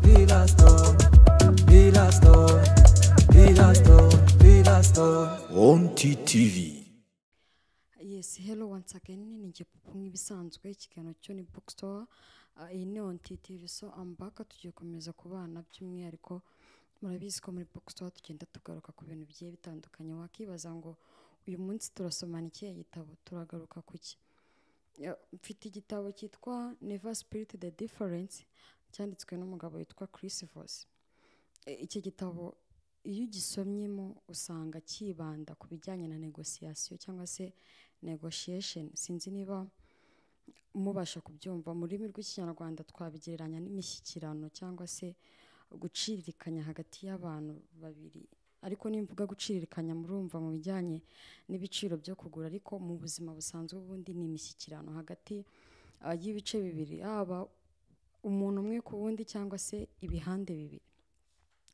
Pilastor, Pilastor, Pilastor, Pilastor. Wonti TV. Yes, hello once again. Ni Gipupu nk'ibisanzwe ikiganiro cyo ni bookstore. Uh, iyi ni on TTV so I'm back tugiye gukomeza kubana by'umwihariko murabizi ko muri bookstore tugenda tugaruka ku bintu bigiye bitandukanye wakibaza ngo uyu munsi turasomana ikihe gitabo turagaruka ku ki Ya, mfite igitabo cyitwa Never Spirit the Difference cyanditswe n'umugabo witwa Chris Voss E, iki gitabo iyo ugisomyemo usanga kibanda ku bijyanye na negosiyasiyo cyangwa se negotiation sinzi niba mubasha kubyumva mu rurimi rw'ikinyarwanda twabigereranya n'imishyikirano cyangwa se guciririkanya hagati y'abantu babiri ariko nimvuga guciririkanya murumva mu bijyanye n'ibiciro byo kugura ariko mu buzima busanzwe ubundi ni imishyikirano hagati ah, y'ibice bibiri haba umuntu umwe ku wundi cyangwa se ibihande bibiri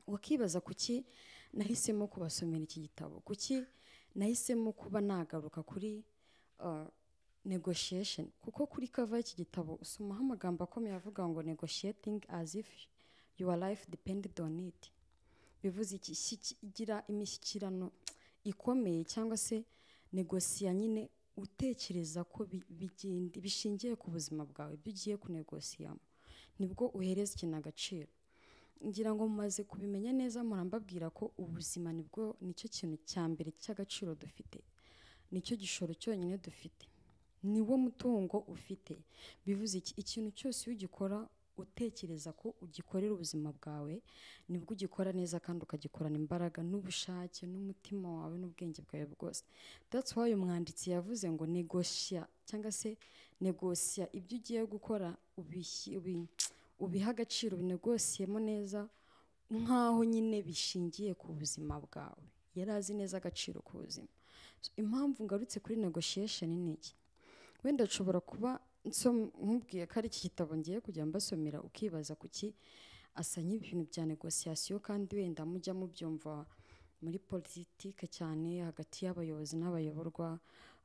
wakibaza kuki nahisemo kubasomera iki gitabo kuki nahisemo kuba nagaruka kuri uh, negotiation kuko kuri kava y'iki gitabo usomaho amagambo akomeye avuga ngo negotiating as if your life depended on it bivuze iki Iki- gira imishyikirano ikomeye cyangwa se negosiya nyine utekereza ko bi- bigenda bishingiye ku buzima bwawe ibyo ugiye kunegosiyamo nibwo uhereza ikintu agaciro ngira ngo mumaze kubimenya neza murambabwira ko ubuzima nibwo nicyo kintu cya mbere cy'agaciro dufite nicyo gishoro cyonyine dufite niwo mutungo ufite bivuze iki ikintu cyose iyo ugikora utekereza ko ugikorera ubuzima bwawe nibwo ugikora neza kandi ukagikorana imbaraga n'ubushake n'umutima wawe n'ubwenge bwawe bwose that's why umwanditsi yavuze ngo negosya cyangwa se negosya ibyo ugiye gukora ubishyi- ubi- ubiha agaciro ubinegosiyemo neza nk'aho nyine bishingiye ku buzima bwawe yari azi neza agaciro k'ubuzima So, impamvu ngarutse kuri negotiation ni iki wenda nshobora kuba nsom- nkubwiye ko ari iki gitabo ngiye kujya mbasomera ukibaza kuki asa nk'ibintu bya negosiyasiyo kandi wenda mujya mubyumva muri politike cyane hagati y'abayobozi n'abayoborwa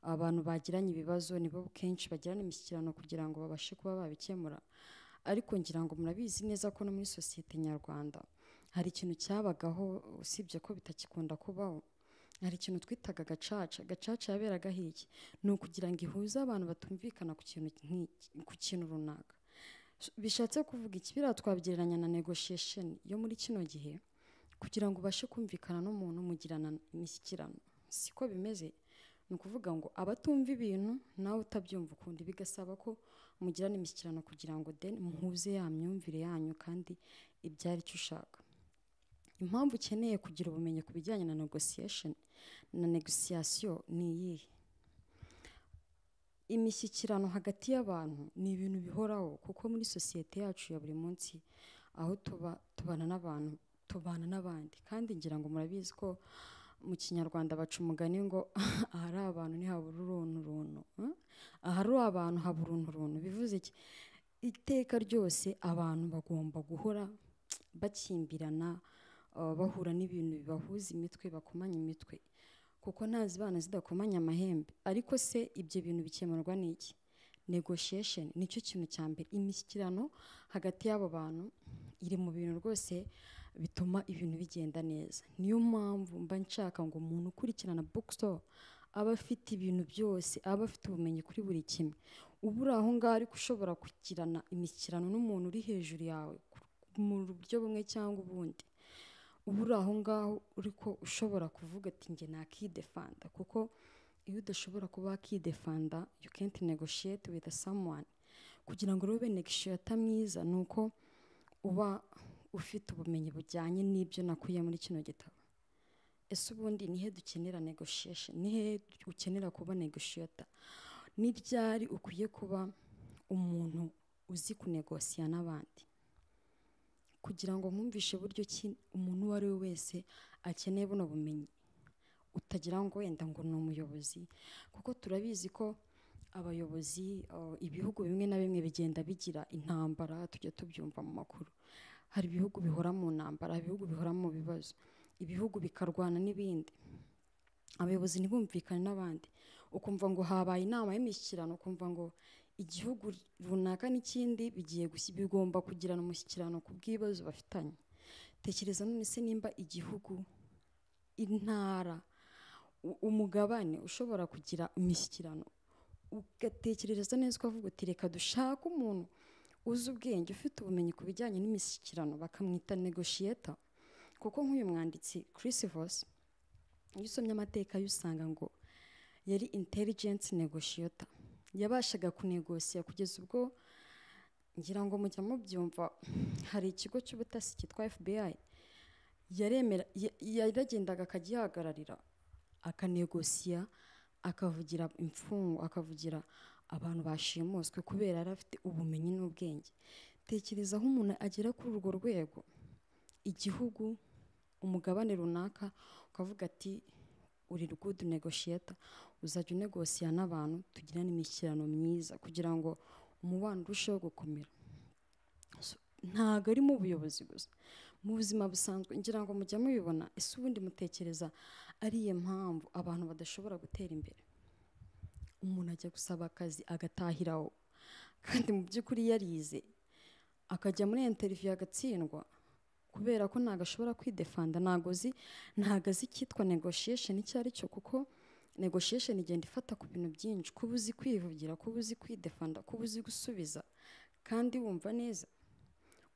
abantu bagiranye ibibazo nibo kenshi bagirana imishyikirano kugira ngo babashe kuba babikemura ariko ngira ngo murabizi neza ko no muri sosiyete nyarwanda hari ikintu cyabagaho usibye ko bitakikunda kubaho hari ikintu twitaga gacaca gacaca yaberaga hirya ni ukugira ngo ihuze abantu batumvikana ku kintu nk'iki ku kintu runaka S- bishatse kuvuga iki biriya twabigereranya na negotiation yo muri kino gihe kugira ngo ubashe kumvikana n'umuntu mugirana imishyikirano siko bimeze ni ukuvuga ngo abatumva ibintu nawe utabyumva ukundi bigasaba ko mugirana imishyikirano kugira ngo then muhuze ya myumvire yanyu kandi ibyara icyo ushaka impamvu ukeneye kugira ubumenyi ku bijyanye na negotiation na negotiation ni iyihe imishyikirano hagati y'abantu ni ibintu bihoraho kuko muri sosiyete yacu ya buri munsi aho tuba tubana n'abantu tubana n'abandi kandi ngira ngo murabizi ko mu kinyarwanda baca umugani ngo ahari abantu ntihabura uruntu runtu hmm? ahari abantu habura uruntu runtu bivuze iki iteka ryose abantu bagomba guhora bakimbirana uh, bahura n'ibintu bibahuza imitwe bakomanya imitwe kuko nta zibana zidakomanya amahembe ariko se ibyo bintu bikemurwa n'iki negotiation nicyo kintu cya mbere imishyikirano hagati y'abo bantu iri mu bintu rwose bituma ibintu bigenda neza niyo mpamvu mba nshaka ngo umuntu ukurikirana bookstore aba afite ibintu byose aba afite ubumenyi kuri buri kimwe uba uri aho ngaho ariko ushobora kugirana imishyikirano n'umuntu uri hejuru yawe ku- mu buryo bumwe cyangwa ubundi uba uri aho ngaho ariko ushobora kuvuga ati njye nakidefanda kuko iyo udashobora kuba wakidefanda you can't negotiate with someone kugira ngo rero ube negotiator mwiza ni uko uba ufite ubumenyi bujyanye n'ibyo nakuye muri kino gitabo ese ubundi nihe dukenera negotiation nihe ukenera kuba negotiator ni ryari ukwiye kuba umuntu uzi kunegosiya n'abandi kugira ngo mwumvishe buryo ki umuntu uwo ari we wese akeneye buno bumenyi utagira ngo wenda ngo ni umuyobozi kuko turabizi ko abayobozi uh, ibihugu bimwe na bimwe bigenda bigira intambara tujya tubyumva mu makuru hari ibihugu bihora mu ntambara ibihugu bihora mu bibazo ibihugu bikarwana n'ibindi abayobozi ntibumvikane n'abandi ukumva ngo habaye inama y'imishyikirano ukumva ngo igihugu runaka n'ikindi bigiye gusi- bigomba kugirana umushyikirano ku bw'ibibazo bafitanye tekereza none se nimba igihugu intara u- umugabane ushobora kugira imishyikirano ugatekereza neza ukavuga uti reka dushake umuntu uzi ubwenge ufite ubumenyi ku bijyanye n'imishyikirano bakamwita negoshiyeta kuko nk'uyu mwanditsi Chris Voss iyo usomye amateka ye usanga ngo yari intelligence negotiator yabashaga kunegosiya kugeza ubwo ngira ngo mujya mubyumva hari ikigo cy'ubutasi cyitwa FBI yaremera ya- yaragendaga akagihagararira akanegosiya akavugira imfungwa akavugira abantu bashimuswe kubera yari afite ubumenyi n'ubwenge tekereza aho umuntu agera kuri urwo rwego igihugu umugabane runaka ukavuga ati uri good negotiator uzajya unegosiya n'abantu tugirane imishyikirano myiza kugira ngo umubano urusheho gukomera So, ntago ari mu buyobozi gusa mu buzima busanzwe ngira ngo mujya mubibona ese ubundi mutekereza ariye mpamvu abantu badashobora gutera imbere umuntu ajya gusaba akazi agatahiraho kandi mu by'ukuri yarize akajya muri interiviyu agatsindwa kubera ko ntago ashobora kwidefanda ntago azi ntago azi icyitwa negotiation icyo ari cyo kuko negotiation igenda ifata ku bintu byinshi kuba uzi kwivugira kuba uzi kwidefanda kuba uzi gusubiza kandi wumva neza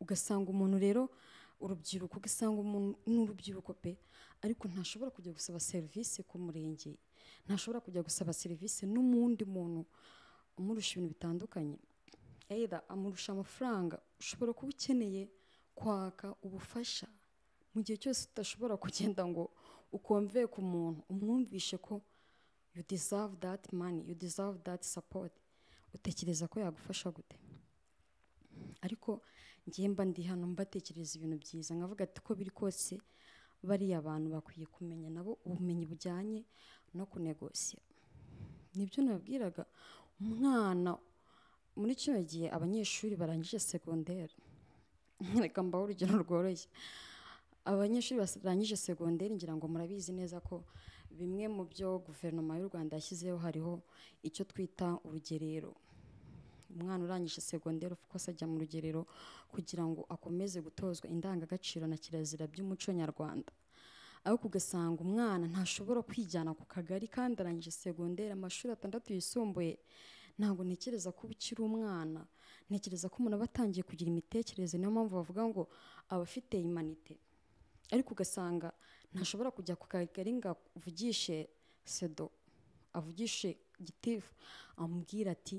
ugasanga umuntu rero urubyiruko ugasanga umuntu n'urubyiruko pe ariko ntashobora kujya gusaba serivisi ku murenge ntashobora kujya gusaba serivisi n'umundi muntu umurusha ibintu bitandukanye either amurusha amafaranga ushobora kuba ukeneye kwaka ubufasha mu gihe cyose udashobora kugenda ngo ukonveye ku muntu umwumvishe ko you deserve that money you deserve that support utekereza ko yagufasha gute ariko ngiye mba ndi hano mbatekereza ibintu byiza nkavuga ati ko biri kose bariya abantu bakwiye kumenya nabo ubumenyi bujyanye no kunegosiya nibyo nababwiraga umwana muri kino gihe abanyeshuri barangije segonderi reka mbaho urugero rworoshye abanyeshuri barangije segonderi ngira ngo murabizi neza ko bimwe mu byo guverinoma y'u rwanda yashyizeho hariho icyo twita urugerero umwana urangije segonderi of course ajya mu rugerero kugira ngo akomeze gutozwa indangagaciro na kirazira by'umuco nyarwanda ariko ugasanga umwana ntashobora kwijyana ku kagari kandi arangije segonderi amashuri atandatu yisumbuye ntabwo ntekereza ko uba ukiri umwana ntekereza ko umuntu aba atangiye kugira imitekerereze niyo mpamvu bavuga ngo aba afite imanite ariko ugasanga ntashobora kujya ku kagari ngo avugishe sedo avugishe gitifu amubwira ati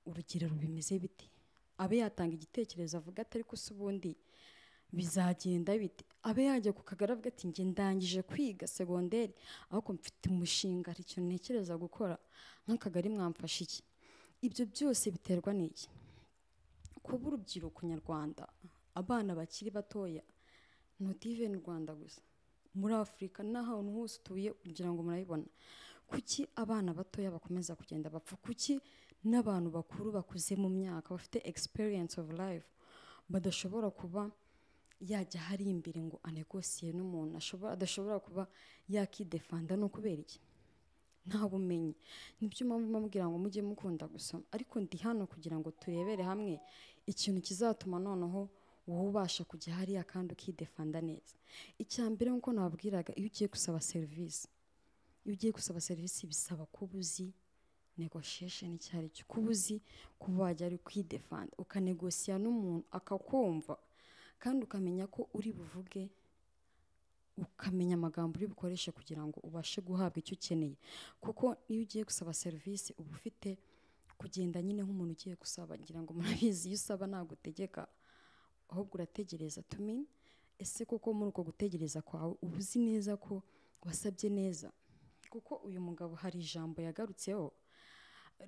urugero bimeze bite abe yatanga igitekerezo avuga ati ariko se ubundi bizagenda bite abe yajya ku kagari avuga ati njye ndangije kwiga segonderi ariko mfite umushinga hari ikintu ntekereza gukora nk'akagari mwamfasha iki ibyo byose biterwa n'iki kuba urubyiruko nyarwanda abana bakiri batoya not even rwanda gusa muri afurika n'ahantu hose utuye kugira ngo murabibona kuki abana batoya bakomeza kugenda bapfa kuki n'abantu bakuru bakuze mu myaka bafite experience of life badashobora kuba yajya hari imbere ngo anegosiye n'umuntu ashobora adashobora kuba yakidefanda no kubera iki nta bumenyi nibyo mpamvu mbabwira ngo mujye mukunda gusoma ariko ndi hano kugira ngo turebere hamwe ikintu kizatuma noneho wowe ubasha kujya hariya kandi ukidefanda neza icya mbere nk'uko nababwiraga iyo ugiye gusaba serivisi iyo ugiye gusaba serivisi bisaba kuba uzi negotiation icyo ari cyo kuba uzi kuba wajya ari kwidefanda ukanegosiya n'umuntu akakumva kandi ukamenya ko uri buvuge ukamenya amagambo uri bukoreshe kugira ngo ubashe guhabwa icyo ukeneye kuko iyo ugiye gusaba serivisi uba ufite kugenda nyine nk'umuntu ugiye gusaba ngira ngo murabizi iyo usaba ntabwo utegeka ahubwo urategereza tumini ese koko muri uko gutegereza kwawe uba uzi neza ko wasabye neza kuko uyu mugabo hari ijambo yagarutseho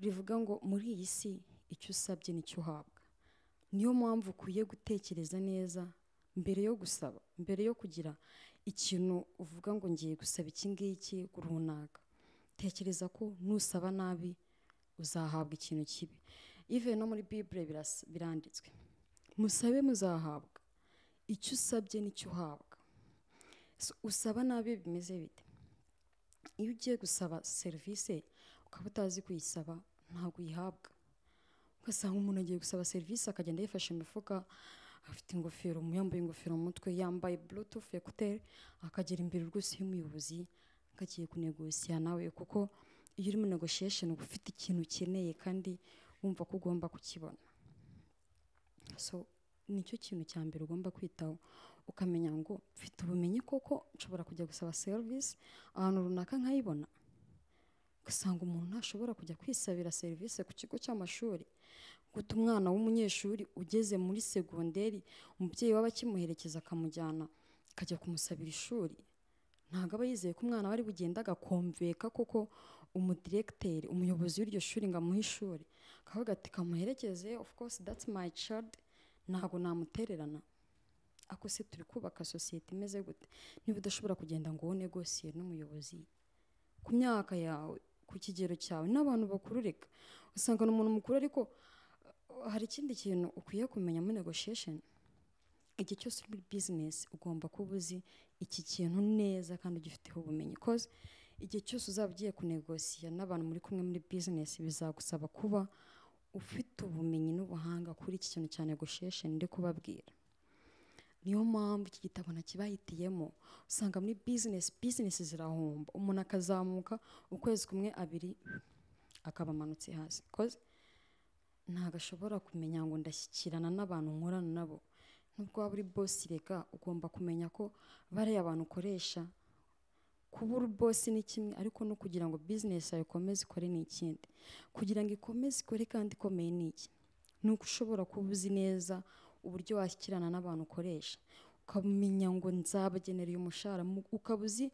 rivuga ngo muri iyi si icyo usabye nicyo uhabwa niyo mpamvu ukwiye gutekereza neza mbere yo gusaba mbere yo kugira ikintu uvuga ngo ngiye gusaba iki ngiki runaka tekereza ko nusaba nabi uzahabwa ikintu kibi ive no muri bibure biras- biranditswe musabe muzahabwa icyo usabye nicyo uhabwa So, usaba nabi bimeze bite iyo ugiye gusaba serivisi ukaba utazi kuyisaba ntabwo uyihabwa ugasanga umuntu agiye gusaba serivisi akagenda yifashe imifuka afite ingofero mu- yambaye ingofero mu mutwe yambaye bluetooth ekuteri akagera imbere rwose y'umuyobozi nkagiye kunegosiya nawe kuko iyo uri muri negotiation uba ufite ikintu ukeneye kandi wumva ko ugomba kukibona so nicyo kintu cya mbere ugomba kwitaho ukamenya ngo mfite ubumenyi koko nshobora kujya gusaba serivisi ahantu runaka nkayibona ugasanga umuntu ntashobora kujya kwisabira serivisi ku kigo cy'amashuri guta umwana w'umunyeshuri ugeze muri segonderi umubyeyi waba akimuherekeza akamujyana akajya kumusabira ishuri ntabwo aba yizeye ko umwana we ari bugende agakomveka koko umudiregiteri umuyobozi w'iryo shuri ngo amuhe ishuri akavuga ati kamuherekeze of course that's my child ntabwo namutererana ako se turi kubaka sosiyete imeze gute niba udashobora kugenda ngo wowe negosiye n'umuyobozi ku myaka yawe ku kigero cyawe n'abantu bakuru reka usanga ni umuntu mukuru ariko uh, hari ikindi kintu ukwiye kumenya muri negotiation igihe cyose uri muri bizinesi ugomba kuba uzi iki kintu neza kandi ugifiteho ubumenyi koze igihe cyose uzaba ugiye kunegosiya n'abantu muri kumwe muri bizinesi bizagusaba kuba ufite ubumenyi n'ubuhanga kuri iki kintu cya negotiation ndi kubabwira niyo mpamvu iki gitabo nakibahitiyemo usanga muri bizinesi bizinesi zirahomba umuntu akazamuka ukwezi kumwe abiri akaba amanutse hasi koze ntabwo ashobora kumenya ngo ndashyikirana n'abantu nkorana nabo nubwo waba uri bosi reka ugomba kumenya ko bariya abantu ukoresha kuba uri bosi ni kimwe ariko no kugira ngo bizinesi yawe ikomeze ikore ni ikindi kugira ngo ikomeze ikore kandi ikomeye ni iki ni uko ushobora kuba uzi neza uburyo washyikirana n'abantu ukoresha ukamenya ngo nzabagenera uyu mushahara mu- ukaba uzi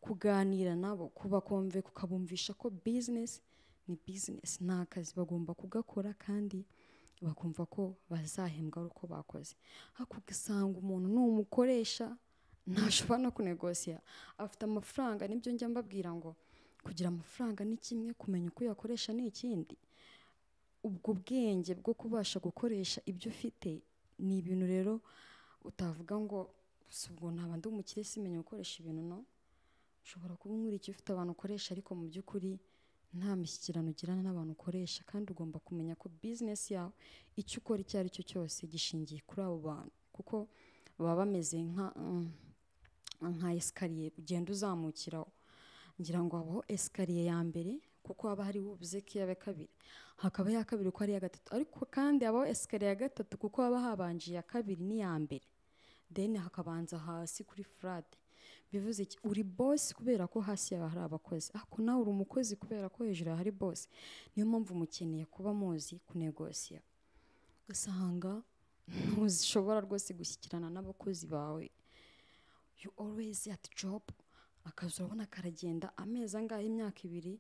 kuganira nabo kubakomve ukabumvisha ko bizinesi ni bizinesi ni akazi bagomba kugakora kandi bakumva ko bazahembwa ari uko bakoze ariko ugasanga umuntu ni umukoresha ntashobora no kunegosiya afite amafaranga nibyo njya mbabwira ngo kugira amafaranga ni kimwe kumenya uko uyakoresha ni ikindi ubwo bwenge bwo kubasha gukoresha ibyo ufite ni ibintu rero utavuga ngo gusa ubwo ntaba ndi umukire simenya gukoresha ibintu no ushobora kuba umwiriki ufite abantu ukoresha ariko mu by'ukuri nta mishyikirano ugirana n'abantu ukoresha kandi ugomba kumenya ko bizinesi yawe icyo ukora icyo ari cyo cyose gishingiye kuri abo bantu kuko baba bameze nka mm, nka esikariye ugenda uzamukiraho ngira ngo habaho esikariye ya mbere kuko haba hariho ubuzeki ya kabiri hakaba iya kabiri uko ari iya gatatu ariko kandi habaho esikariye ya gatatu kuko haba habanje iya kabiri n'iya mbere deni hakabanza hasi kuri furade bivuze iki uri bosi kubera ko hasi yawe hari abakozi ariko nawe uri umukozi kubera ko hejuru yawe hari bosi niyo mpamvu mukeneye kuba muzi kunegosiya ugasanga ntushobora rwose gushyikirana n'abakozi bawe you always at job akazi urabona karagenda amezi angahe imyaka ibiri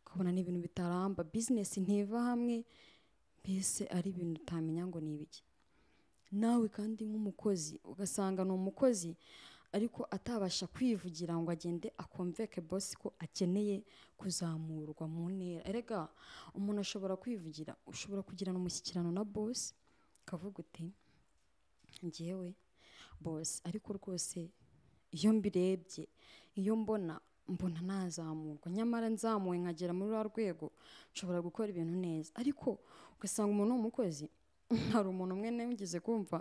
ukabona ni ibintu bitaramba bizinesi ntiva hamwe mbese ari ibintu utamenya ngo ni ibiki nawe kandi nk'umukozi ugasanga ni umukozi ariko atabasha kwivugira ngo agende akomveke bosi ko akeneye kuzamurwa mu ntera erega umuntu ashobora kwivugira ushobora kugirana umushyikirano na bosi ukavuga uti njyewe bosi ariko rwose iyo mbirebye iyo mbona mbona nazamurwa nyamara nzamuwe nkagera muri rwa rwego nshobora gukora ibintu neza ariko ugasanga umuntu ni umukozi hari umuntu umwe nigeze kumva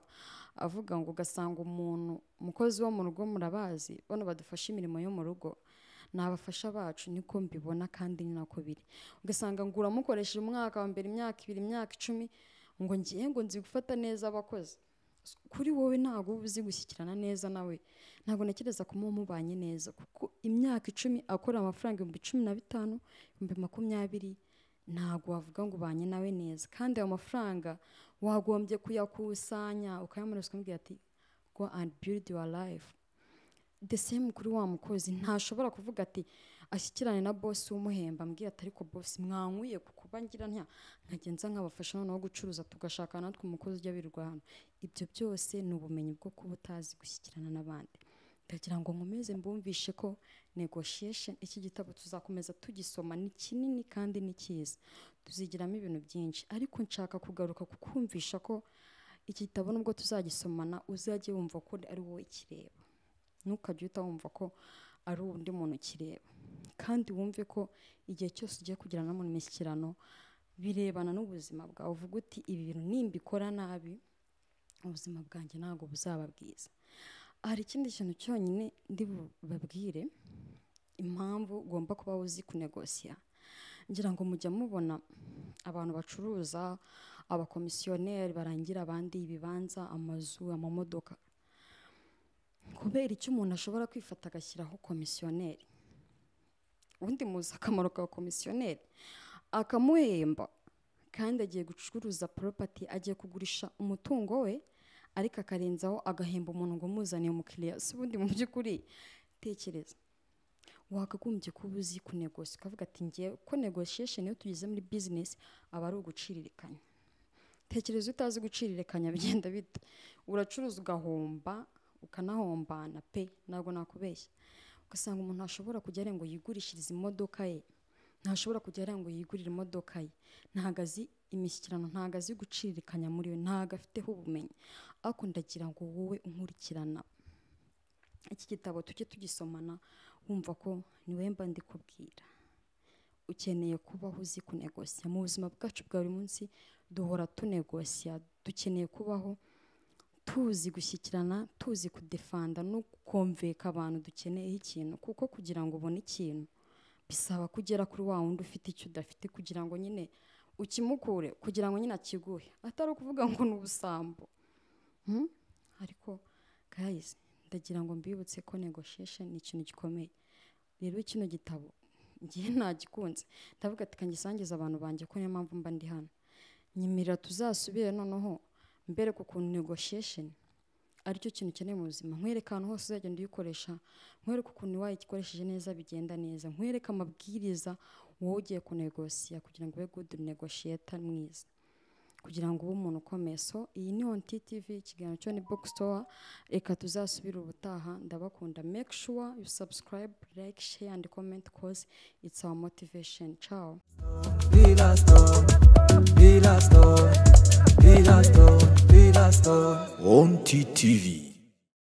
avuga ngo ugasanga umuntu umukozi wo mu rugo murabazi bano badufasha imirimo yo mu rugo ni abafasha bacu niko mbibona kandi ni nako biri ugasanga ngo uramukoresheje umwaka wa mbere imyaka ibiri imyaka icumi ngo ngiye ngo nzi gufata neza abakozi kuri wowe ntabwo uba uzi gushyikirana neza nawe ntabwo ntekereza ko muba mubanye neza kuko imyaka icumi akora amafaranga ibihumbi cumi na bitanu ibihumbi makumyabiri ntabwo wavuga ngo ubanye nawe neza kandi ayo mafaranga wagombye kuyakusanya ukayamurasa ukamubwira ati go and build your life the same kuri wa mukozi ntashobora kuvuga ati ashyikirane na bosi w'umuhemba ambwira ati ariko bosi mwankuye ku kuba ngira ntya nkagenza nkabafasha noneho gucuruza tugashaka natwe umukozi ujya wirirwa hano ibyo byose ni ubumenyi bwo kuba utazi gushyikirana n'abandi ndagira ngo nkomeze mbumvishe ko negotiation iki gitabo tuzakomeza tugisoma ni kinini kandi ni cyiza tuzigiramo ibintu byinshi ariko nshaka kugaruka kukumvisha ko iki gitabo nubwo tuzagisomana uzajye wumva ko ari wowe kireba ntukajye uhita wumva ko ari undi muntu ukireba kandi wumve ko igihe cyose ugiye kugirana n'umuntu imishyikirano birebana n'ubuzima bwawe uvuga uti ibi bintu nimbikora nabi ubuzima bwanjye ntabwo buzaba bwiza hari ikindi kintu cyonyine ndi bubabwire impamvu ugomba kuba uzi kunegosiya ngira ngo mujya mubona abantu bacuruza abakomisiyoneri barangira abandi ibibanza amazu amamodoka kubera icyo umuntu ashobora kwifata agashyiraho komisiyoneri ubundi muzi akamaro ka komisiyoneri akamuhemba kandi agiye gucuruza poropati agiye kugurisha umutungo we ariko akarenzaho agahemba umuntu ngo umuzaniye umukiriya si ubundi mu by'ukuri tekereza wakagombye kuba uzi kunegosi ukavuga ati ngewe ko negoshesheni iyo tugeze muri bizinesi aba ari uguciririkanya tekereza iyo utazi guciririkanya bigenda bite uracuruza ugahomba ukanahombana pe ntabwo nakubeshya ugasanga umuntu ashobora kujya areba ngo yigurishirize imodoka ye ntashobora kujya areba ngo yigurire imodoka ye ntabwo azi imishyikirano ntabwo azi guciririkanya muri we ntabwo afiteho ubumenyi ariko ndagira ngo wowe unkurikirana iki gitabo tujye tugisomana wumva ko niwe mba ndikubwira ukeneye kubaho uzi kunegosiya mu buzima bwacu bwa buri munsi duhora tunegosiya dukeneye kubaho tuzi gushyikirana tuzi kudefanda no kumveka abantu dukeneyeho ikintu kuko kugira ngo ubone ikintu bisaba ko ugera kuri wa wundi ufite icyo udafite kugira ngo nyine ukimukure kugira ngo nyine akiguhe atari ukuvuga ngo ni ubusambo Hmm? ariko guys ndagira ngo mbibutse ko negotiation ni ikintu gikomeye rero kino gitabo ngiye nagikunze ndavuga ati kangisangiza abantu banjye ko niyo mpamvu mba ndi hano nyemerera tuzasubire noneho mbereke ukuntu negotiation aricyo kintu ukeneye mu buzima nkwereka ahantu hose uzagenda uyikoresha nkwereke ukuntu wayikoresheje neza bigenda neza nkwereke amabwiriza wowe ugiye kunegosiya kugira ngo ube good negotiator mwiza kugira ngo ube umuntu ukomeye so iyi ni onti tivi ikiganiro cyo ni box store reka tuzasubire ubutaha ndabakunda make sure you subscribe like share and comment cause it's our motivation ciao Be la store, be la store, be la store, be la store. On TTV.